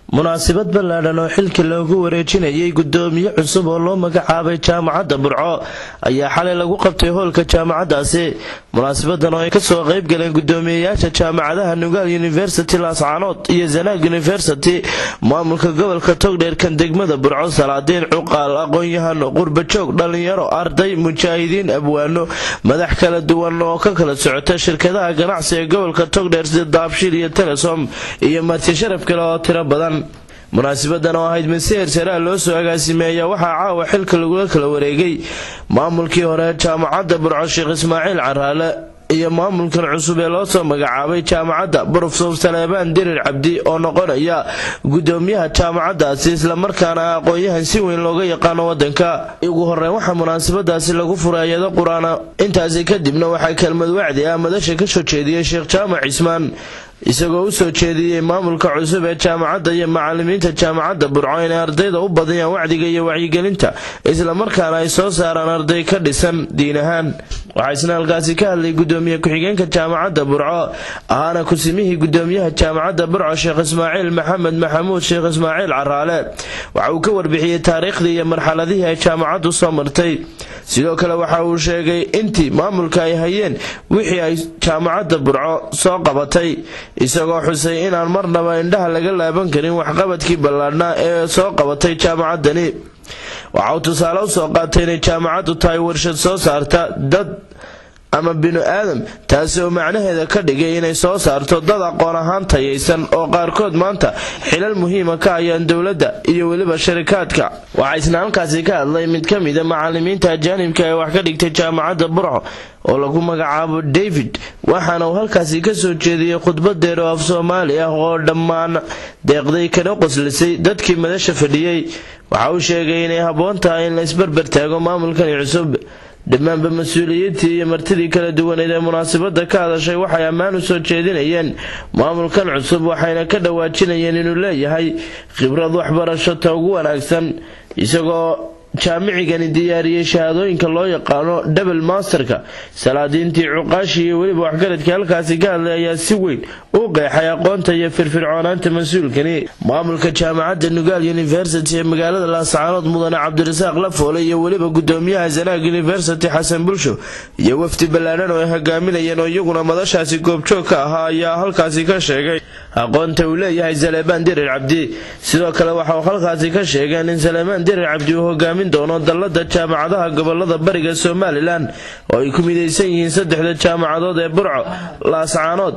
munaasabad ballaadhan oo xilka loogu wareejinayay gudoomiye cusub oo loo magacaabay jaamacadda burco ayaa xalay lagu qabtay hoolka jaamacaddaasi munaasabadan oo ay kasoo qaybgaleen gudoomiyeyaasha jaamacadaha nugaal university laascaanood iyo zanaag university maamulka gobolka togdheerkan degmada burco salaadiin cuqaal aqoon-yahano qurbajoog dhalinyaro arday mujaahidiin abwaano madax kala duwan oo ka kala socota shirkadaha ganacsi ee gobolka togdheer sida daabshiil iyo telesom iyo marti sharaf kale oo tiro badan munaasabadan oo ahayd mid si hersaraha loo soo agaasimeeya waxaa caawa xilka lagula kala wareegay maamulkii hore jaamacadda burco sheekh ismaaciil caraale iyo maamulkan cusub ee loo soo magacaabay jaamacadda brofesor saleebaan dirir cabdi oo noqonaya gudoomiyaha jaamacaddaasi islamarkaana aqoon-yahan si weyn looga yaqaano wadanka ugu horeyn waxaa munaasabadaasi lagu furay ayado qur-aana intaasi kadibna waxaa kelmad wacdi ah madasha kasoo jeediyey sheekh jaamac cismaan isagoo u soo jeediyey maamulka cusub ee jaamacadda iyo macalimiinta jaamacadda burco inay ardayda u badiyaan wacdiga iyo wacyigelinta islamarkaana ay soo saaraan arday ka dhisan diin ahaan waxaa isna halkaasi ka hadlay gudoomiye ku-xigeenka jaamacadda burco ahaana kusimihii gudoomiyaha jaamacadda burco sheekh ismaaciil maxamed maxamuud sheekh ismaaciil caraale waxa uu ka warbixiyey taariikhdii iyo marxaladihii ay jaamacaddu soo martay sidoo kale waxa uu sheegay intii maamulka ay hayeen wixii ay jaamacadda burco soo qabatay isagoo xusay inaan marnaba indhaha laga laaban karin waxqabadkii ballaadhnaa ee soo qabatay jaamacaddani waxa uu tusaale u soo qaatay inay jaamacaddu tahay warshad soo saarta dad ama binu aadam taasi oo macnaheeda ka dhigay inay soo saarto dad aqoon ahaan tayaysan oo qaarkood maanta xilal muhiima ka hayaan dowladda iyo weliba sharikaadka waxaa isna halkaasi ka hadlay mid ka mida macalimiinta ajaanibka ee wax ka dhigtay jaamacadda burco oo lagu magacaabo david waxaana uu halkaasi kasoo jeediyey khudbadeer oo af soomaali ah oo dhammaan deeqday kana qoslisay dadkii madasha fadhiyey waxa uu sheegay inay habboon tahay in la isbarbar taago maamulkani cusub dhammaanba mas-uuliyiintii iyo martidii kala duwaneed ee munaasabada ka hadashay waxay ammaan u soo jeedinayeen maamulkan cusub waxayna ka dhawaajinayeen inuu leeyahay khibrad waxbarasho ta ugu wanaagsan isagoo jaamicigani diyaariyey shahaadooyinka loo yaqaano double masterka salaadiintii cuqaashi iyo weliba waxgaradkii halkaasi ka hadlay ayaa si weyn u qeexay aqoonta iyo firfircoonaanta mas-uulkani maamulka jaamacadda nugaal university ee magaalada laascaanood mudane cabdirasaaq lafoole iyo weliba gudoomiyaha zanaag university xasan bulsho iyo wafdi ballaadhan oo ay hogaaminayeen oo iyaguna madashaasi goobjoog ka ahaa ayaa halkaasi ka sheegay aqoonta uu leeyahay saleebaan dirir cabdi sidoo kale waxa uu halkaasi ka sheegeen in saleebaan dirir cabdi uu hogaamin doono dallada jaamacadaha gobolada bariga somalilan oo ay ku midaysan yihiin saddexda jaamacadood ee burco laascaanood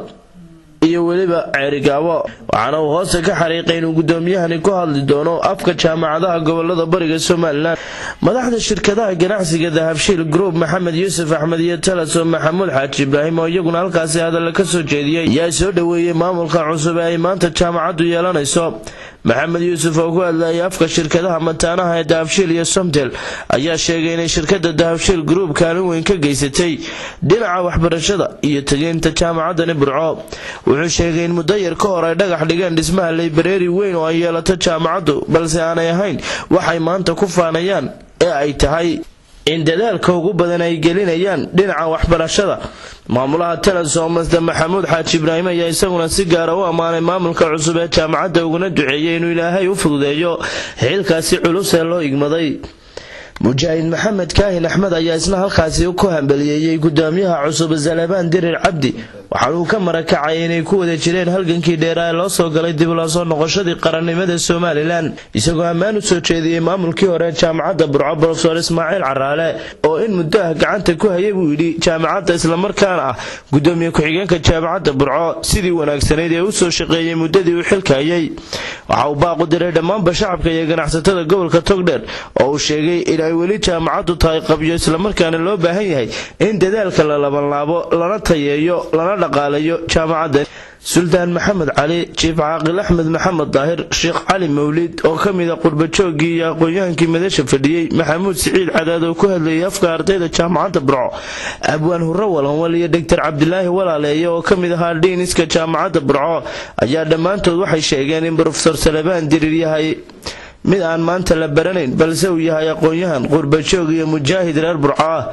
iyo weliba ceerigaabo waxaana uu hoose ka xariiqay inuu gudoomiyahani ku hadli doono afka jaamacadaha gobolada bariga somalilan madaxda shirkadaha ganacsiga dahabshiil group maxamed yuusuf axmed iyo talaso maxamuud xaaji ibraahim oo iyaguna halkaasi hadalla ka soo jeediyey ayaa soo dhoweeyey maamulka cusub ee ay maanta jaamacaddu yeelanayso maxamed yuusuf oo ku hadlayay afka shirkadaha mataanaha ee dahabshiil iyo somtel ayaa sheegay inay shirkada dahabshiil group kaalin weyn ka geysatay dhinaca waxbarashada iyo tegeynta jaamacaddani burco wuxuu sheegay in muddo yar ka hor ay dhagax dhigeen dhismaha laybareeri weyn oo ay yeelato jaamacaddu balse aanay ahayn waxay maanta ku faanayaan ee ay tahay in dadaalka ugu badan ay gelinayaan dhinaca waxbarashada maamulaha telesom masde maxamuud xaaji ibraahim ayaa isaguna si gaara u ammaanay maamulka cusub ee jaamacadda uguna duceeyay inuu ilaahay u fududeeyo xilkaasi culus ee loo igmaday mujaahid maxamed kaahin axmed ayaa isna halkaasi ku hambaliyeeyey gudoomiyaha cusub salebaan dirir cabdi waxaana uu ka marakacay inay ku wada jireen halgankii dheeraa ee loo soo galay dib loo soo noqoshadii qarannimada somalilan isagoo ammaan u soo jeediyey maamulkii hore jaamacadda burco brofesor ismaaciil caraale oo in muddo ah gacanta ku hayay buu yidhi jaamacadda islamarkaana ah gudoomiye ku-xigeenka jaamacadda burco sidii wanaagsanayd ee u soo shaqeeyey muddadii uu xilka hayay waxa uu baaqu diray dhammaanba shacabka iyo ganacsatada gobolka togdheer oo uu sheegay inay weli jaamacaddu tahay qabyo islamarkaana loo baahan yahay in dadaalka la labanlaabo lana tayeeyo lana dhaqaalayo jaamacadda suldaan maxamed cali jiif caaqil axmed maxamed daahir sheekh cali mawlid oo ka mida qurbajoogii iyo aqoon-yahankii madasha fadhiyey maxamuud siciid cadaad oo ku hadlayay afka ardayda jaamacadda burco abwaan hurre walanwal iyo doctor cabdilaahi walaaleeye oo ka mid ahaa dhiiniska jaamacadda burco ayaa dhammaantood waxay sheegeen in brofesor salebaan dirir yahay mid aan maanta la baranayn balse uu yahay aqoon-yahan qurbajoog iyo mujaahid reer burco ah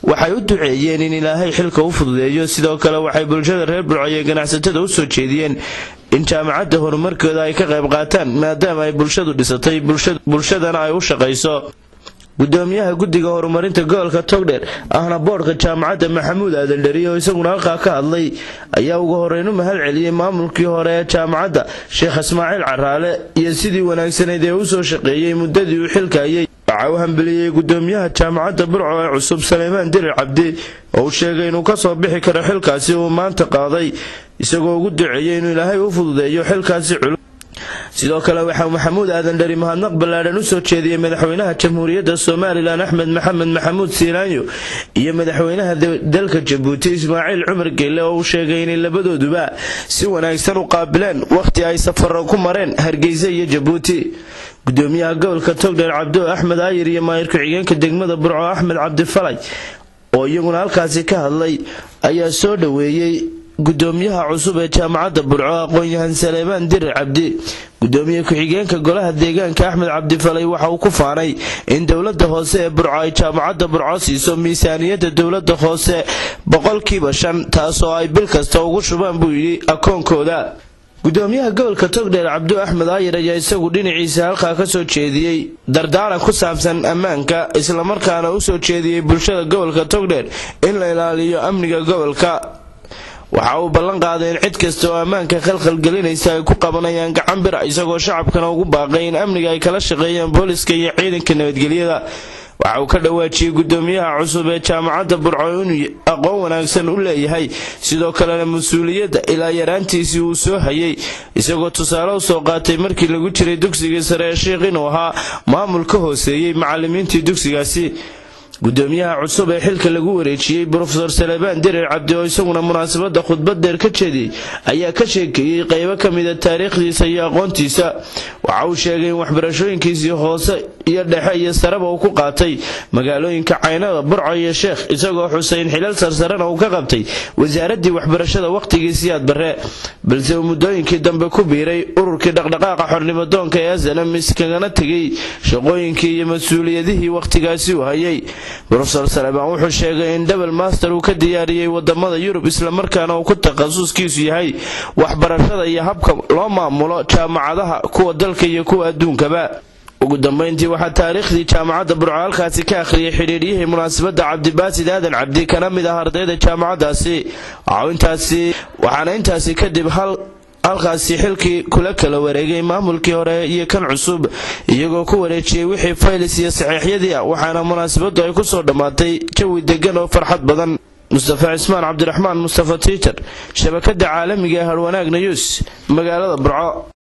waxay u duceeyeen in ilaahay xilka u fududeeyo sidoo kale waxay bulshada reer burco iyo ganacsatada u soo jeediyeen in jaamacadda horumarkooda ay ka qayb qaataan maadaama ay bulshadu dhisatay bulshadana ay u shaqayso gudoomiyaha guddiga horumarinta gobolka togdheer ahna boodhka jaamacadda maxamuud aadan dheri oo isaguna halkaa ka hadlay ayaa ugu horeyn u mahad celiyey maamulkii hore ee jaamacadda sheekh ismaaciil caraale iyo sidii wanaagsanayd ee u soo shaqeeyey muddadii uu xilka ayay waxa uu hambeliyey gudoomiyaha jaamacadda burco ee cusub saleymaan dirir cabdi oo uu sheegay inuu ka soo bixi karo xilkaasi uu maanta qaaday isagoo ugu duceeyey inuu ilaahay u fududeeyo xilkaasi culus sidoo kale waxaa maxamuud aadan dheri mahadnaq ballaadhan u soo jeediyey madaxweynaha jamhuuriyadda somalilan axmed maxamed maxamuud siilaanyo iyo madaxweynaha dalka jabuuti ismaaciil cumar geelle oo uu sheegay inay labadooduba si wanaagsan u qaabileen wakhti ay safaro ku mareen hargeysa iyo jabuuti gudoomiyaha gobolka togdheer cabdo axmed aayir iyo maayir ku-xigeenka degmada burco axmed cabdifalay oo iyaguna halkaasi ka hadlay ayaa soo dhoweeyey gudoomiyaha cusub ee jaamacadda burco aqoon-yahan saleebaan dirir cabdi gudoomiye ku-xigeenka golaha deegaanka axmed cabdifalay waxa uu ku faanay in dowlada hoose ee burco ay jaamacadda burco siiso miisaaniyadda dowlada hoose boqolkiiba shan taasoo ay bil kasta ugu shubaan buu yidhi akoonkooda gudoomiyaha gobolka togdheer cabdu axmed aayir ayaa isagu dhinaciisa halkaa ka soo jeediyey dardaaran ku saabsan ammaanka islamarkaana u soo jeediyey bulshada gobolka togdheer in la ilaaliyo amniga gobolka waxa uu ballan qaaday in cid kasta oo ammaanka khalkhalgelinaysa ay ku qabanayaan gacan bira isagoo shacabkana ugu baaqay in amniga ay kala shaqeeyaan booliska iyo ciidanka nabadgelyada waxa uu ka dhawaajiyey gudoomiyaha cusub ee jaamacadda burco inuu aqoon wanaagsan u leeyahay sidoo kalena mas-uuliyadda ilaa yaraantiisii uu soo hayay isagoo tusaale u soo qaatay markii lagu jiray dugsigii sare ee sheikh inuu ahaa maamul ka hooseeyey macalimiintii dugsigaasi gudoomiyaha cusub ee xilka lagu wareejiyey brofesor salebaan dirir cabdi oo isaguna munaasabadda khudbad dheer ka jeediyey ayaa ka sheekeeyey qaybo ka mida taariikhdiisa iyo aqoontiisa waxa uu sheegay in waxbarashooyinkiisii hoose iyo dhexe iyo sareba uu ku qaatay magaalooyinka caynada burco iyo sheekh isagoo xuseyn xilal sarsarena uu ka qabtay wasaaraddii waxbarashada wakhtigii siyaad barre balse uu muddooyinkii dambe ku biiray ururkii dhaqdhaqaaqa xornimadoonka ee asanam iskagana tegay shaqooyinkii iyo mas-uuliyadihii wakhtigaasi uu hayay brofesor salebaan wuxuu sheegay in double master uu ka diyaariyey wadamada yurub islamarkaana uu ku takhasuskiisu yahay waxbarashada iyo habka loo maamulo jaamacadaha kuwa dalka iyo kuwa adduunkaba ugu dambeyntii waxaa taariikhdii jaamacadda burco halkaasi ka akhriyay xidhiiryihii munaasabadda cabdibaasid aadan cabdi kana mid ah ardayda jaamacaddaasi waxaana intaasi kadib hal halkaasi xilkii kula kala wareegay maamulkii hore iyo kan cusub iyagoo ku wareejiyey wixii faylis iyo saxiixyadii ah waxaana munaasabaddu ay ku soo dhammaatay jawi degan oo farxad badan mustafa cismaan cabdiraxmaan mustafa tiiter shabakada caalamiga ee harwanaag nayuus magaalada burco